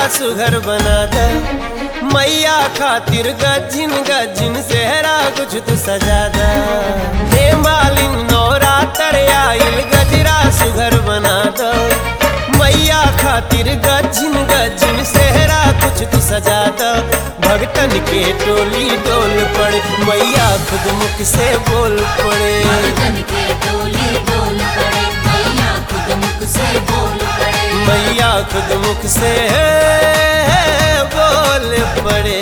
सुघर बना द मैया खातिर गजिन गजिन सेहरा कुछ तू सजा द हे मालिन नौरा आइल गजरा सुघर बना द मैया खातिर गजिन गजिन सेहरा कुछ तू सजा द भगतन के टोली डोल पड़े मैया खुद मुख से बोल पड़े मर्दन के डोली डोल पड़े मैया खुद मुख से बोल पड़े मैया खुद मुख से बोल पड़े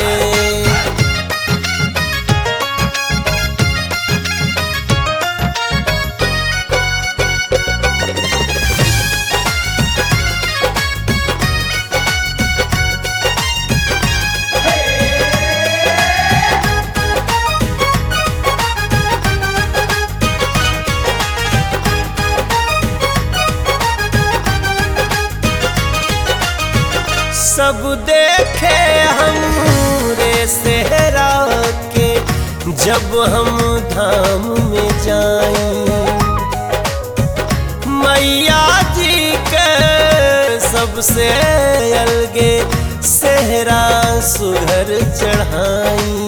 सब देखे हम रे सेहरा के जब हम धाम में जाए मैया जी के सबसे अलगे सेहरा सुघर चढ़ाई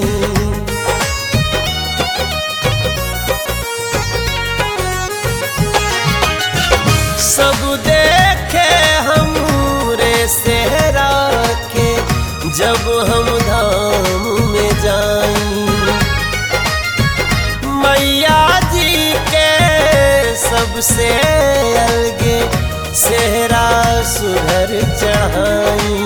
सब देखे हम रे सेहरा के जब हम धाम में जाई मैया जी के सबसे अलगे सेहरा सुधर चढ़ाई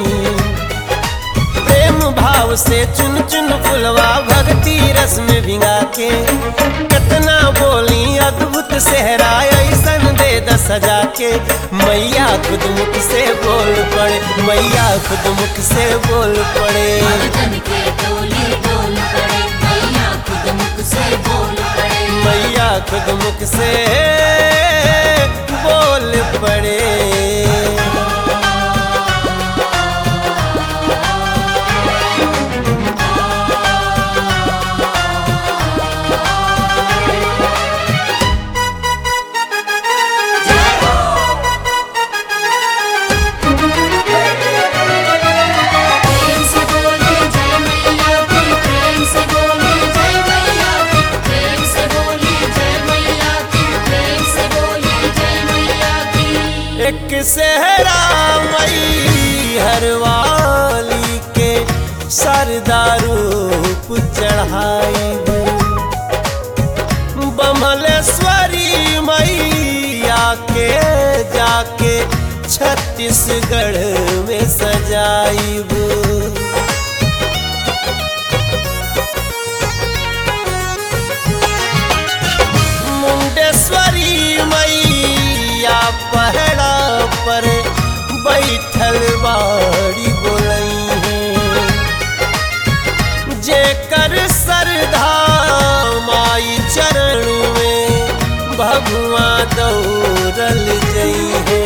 प्रेम भाव से चुन चुन फुलवा भक्ति रस में भिंगा के कितना बोली अद्भुत सेहरा ऐसन दे द सजा के मैया खुद मुख से बोल पड़े मैया खुद मुख से बोल पड़े मर्दन के डोली डोल पड़े मैया खुद मुख से बोल पड़े मैया खुद मुख से बोल पड़े प्रेम से बोले जय मैया की प्रेम से बोले जय मैया की प्रेम से बोले जय मैया की प्रेम से बोले जय मैया की एक सेहरा मई हरवाली के सरदारूप चढ़ाई बमलेश्वरी मैया के जाके छत्तीसगढ़ में सजाइब मुंडेश्वरी मैया पहड़ा पर बैठल बाड़ी बोलई है जेकर सरधा माई चरण में भगवा दौड़ल जई है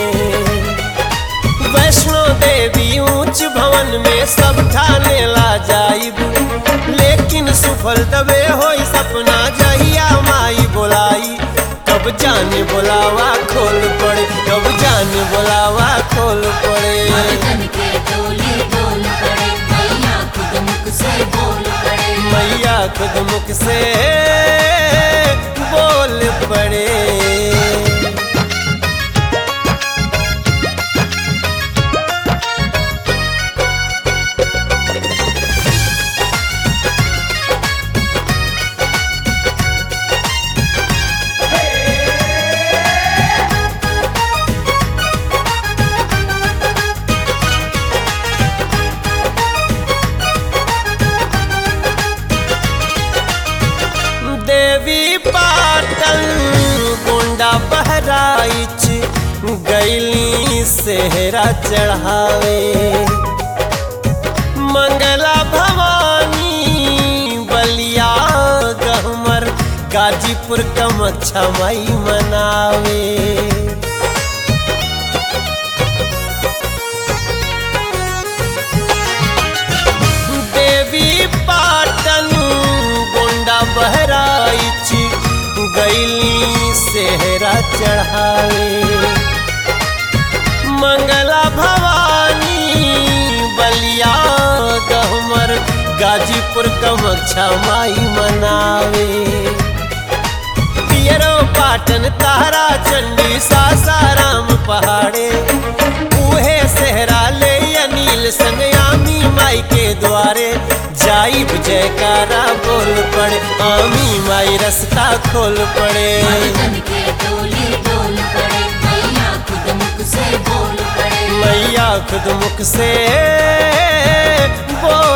वैष्णो देवी ऊंच भवन में सब ठाने ला जाइब लेकिन सुफल तबे होई सपना जहिया माई बोलाई कब जाने बोलावा खोल पड़े कब जाने बोलावा खोल पड़े मर्दन के डोली डोल पड़े मैया खुद मुख से बोल पड़े मैया खुद मुख से बोल पड़े देवी पाटल गोंडा बहराइच गैली सेहरा चढ़ावे मंगला भवानी बलिया गहमर गाजीपुर कमच्छा मई मनावे देवी पाटन गोंडा बहराइच गैली सेहरा चढ़ावे मंगला भवानी मिर्जापुर कमक्षा माई मनावे पियरो पाटन तारा चंडी सासाराम पहाड़े उहे सहरा ले अनिल संगयामी माई के द्वारे जाइब जयकारा बोल पड़े आमी माई रास्ता खोल पड़े मर्दन के टोली डोल पड़े मैया खुद मुख से बोल पड़े मैया खुद मुख से बोल